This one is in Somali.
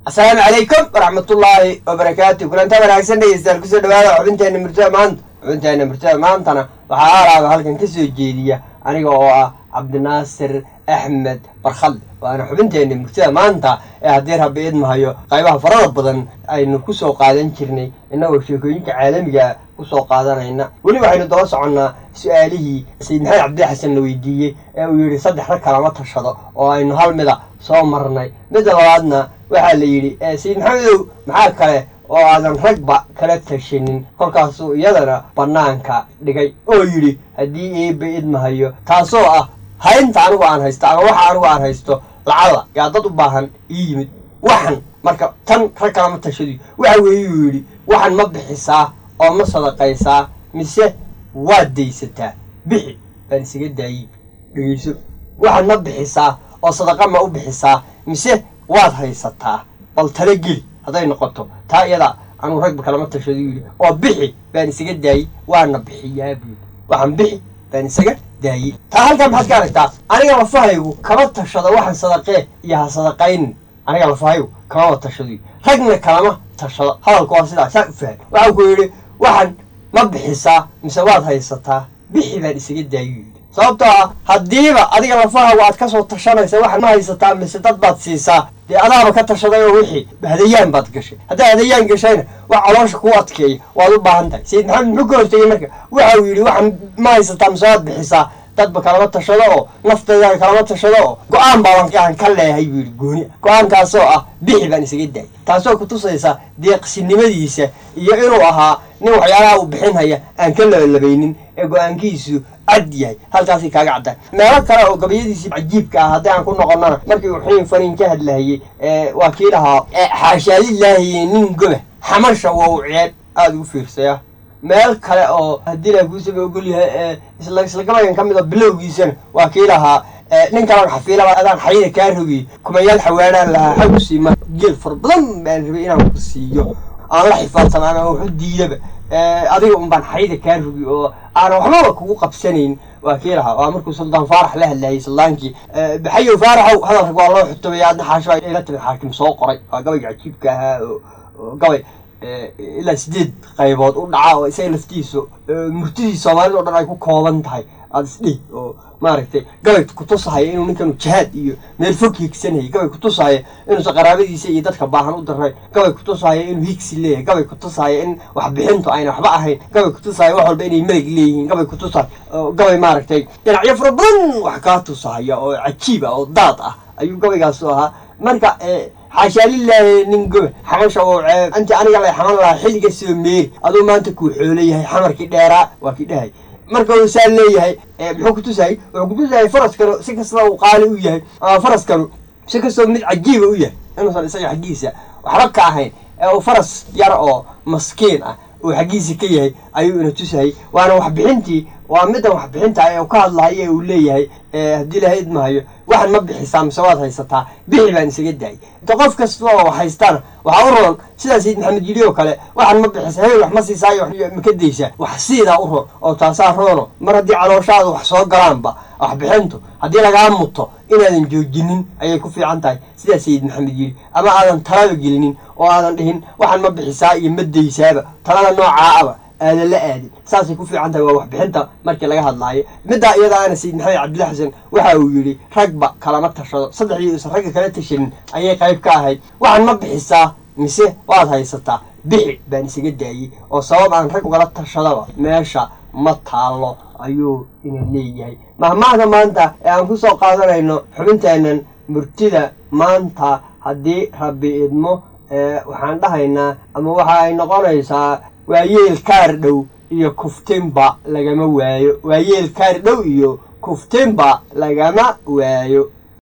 asalaamu calaykum waraxmatullaahi wabarakaatu kulanta wanaagsan dhegeystayaal kusoo dhawaada xubinteena murtada maanta xubinteena murtada maantana waxaa aalaaba halkan kasoo jeediya aniga oo ah cabdinaasir axmed barkhadle waana xubinteena murtada maanta ee haddii rabbi idmahayo qaybaha farada badan aynu kusoo qaadan jirnay innagoo sheekooyinka caalamiga kusoo qaadanayna weli waxaynu daba soconnaa su-aalihii sayid maxamed cabdilla xasan la weydiiyey ee uu yidhi saddex rag kalama tashado oo aynu hal mida soo marnay midda labaadna waxaa la yidhi sayid maxamedow maxaa kale oo aadan ragba kala tashanin kolkaasuu iyadana bannaanka dhigay oo yidhi haddii eeba idmahayo taasoo ah haynta anigu aan haysto ama waxa anigu aan haysto lacada yaa dad u baahan ii yimid waxan marka tan rag kalama tashadi waxa weeyuu yidhi waxan ma bixisaa oo ma sadaqaysaa mise waad daysataa bixi baan isaga daayey dhegeyso waxan ma bixisaa oo sadaqa ma u bixisaa mise waad haysataa bal tala geli hadday noqoto taa iyada anuu ragba kalama tashado yidhi oo bixi baan isaga daayey waana bixiyaa buudi waxaan bixi baan isaga daayey taa halkaa maxaad ka aragtaa aniga lafahaygu kama tashado waxaan sadaqee iyo ha sadaqaynin aniga lafahaygu kamama tashado ragna kalama tashado hadalku waa sidaa saa u fahan waxau ku yidhi waxaan ma bixisaa mise waad haysataa bixi baan isaga daayo yidhi sababtoo ah haddiiba adiga lafahagu aad kasoo tashanaysa waxaad ma haysataa mise dad baad siisaa dee adaaba ka tashaday oo wixii hadayaan baad gashay haddaad hadayaan gashayna wax caloosha kuu adkeeya waad u baahan tahay sayid maxamed muxuu ka hortegey marka waxa uu yidhi waxaan ma haysataa mise waad bixisaa dadba kalama tashado oo naftayda kalama tashado oo go-aan baaban ka leeyahay buu yidhi gooni go-aankaasoo ah bixi baan isaga daayay taasoo kutusaysa deeqsinimadiisa iyo inuu ahaa nin waxyaalaha uu bixinhaya aan ka labalabaynin ee go-aankiisu cad yahay halkaasay kaaga caddahay meelo kale oo gabayadiisii cajiibka ah haddii aan ku noqonnana markii uu xiin faniin ka hadlahayey waa kii lahaa xaashaadilaahiye nin goba xamasha wow ceeb aada ugu fiirsaya meel kale oo haddii la kuusaba ogol yahay isla isla gabaygan ka mid oo bilowgiisana waa kii lahaa nin kalan xafiilaba adaan xayida kaa rogiyey kumayaal xawaanaan lahaa xagu siima geel far badan baan rabay inaan ku siiyo aan la xifaadsan ama waxu diidaba adiga un baan xayida kaa rogi oo aanan waxbaba kugu qabsanayn waa kii lahaa waa markuu suldaan faarax la hadlayay suldaankii baxayow faaraxow hadalka waa loo xutubay adna xaasho ila timid xaakim soo qoray waa gabayga cajiibka ahaa oo gabay ilaa sideed qaybood u dhaca oo isaga laftiisu murtidii soomaalida o dhan ay ku kooban tahay aada isdhihi oo maaragtay gabay kutusahaya inuu ninkanu jihaad iyo meel fog higsanayay gabay kutusahaya inuusan qaraabadiisa iyo dadka baahan u darnay gabay kutusahaya inuu higsi leeyahay gabay kutusahaya in waxbixintu ayna waxba ahayn gabay kutusahaya wax walba inay meleg leeyihiin gabay kutusahaya gabay maaragtay dhinacyo fara badan wax kaa tusahaya oo cajiib ah oo daad ah ayuu gabaygaasu ahaa marka xaashaalilaahi nin gobe xamasha oo ceeb intii aniga lay xaman lahaa xilliga soo meeri aduu maanta kuu xoolo yahay xamarkii dheeraa waa kii dhahay marka uu saa leeyahay muxuu kutusayay wuxuu kutusayay faraskanu si kastaba uu qaali u yahay ama faraskanu si kastaba mid cajiiba u yahay inuusan isaga xaggiisa waxba ka ahayn ee uu faras yar oo maskiin ah uu xaggiisa ka yahay ayuu ina tusayay waana waxbixintii waa middan waxbixinta ee uu ka hadlahayo ee uu leeyahay haddii laha idmahayo waxaan ma bixisaa mise waad haysataa bixi baan isaga daayay inta qof kasta oo haystana waxaa u roon sidaa sayid maxamed yidhi oo kale waxaan ma bixisa hebel wax ma siisaayo maka daysaa wax siidaa u roon oo taasaa roono mar haddii calooshaada wax soo galaanba waxbixintu haddii lagaa muto inaadan joojinin ayay ku fiican tahay sidaa sayid maxamed yidhi ama aadan talaba gelinin oo aadan dhihin waxaan ma bixisaa iyo ma daysaaba talada noocaa aba aadan la aadin saasay ku fiican tahay waa waxbixinta markii laga hadlaayo middaa iyadaana sayid maxamed cabdilla xasan waxa uu yidhi ragba kalama tashado saddexdii uusan ragga kala tashanin ayay qayb ka ahayd waxaan ma bixisaa mise waad haysataa bixi baan isaga daayey oo sabab aan rag ugala tashadaba meesha ma taallo ayuu ina leeyahay mahmaahda maanta ee aan ku soo qaadanayno xubinteennan murtida maanta haddii rabbi idmo waxaan dhahaynaa ama waxa ay noqonaysaa waa yeel kaar dhow iyo kuftinba lagama waayo waa yeel kaar dhow iyo kuftinba lagama waayo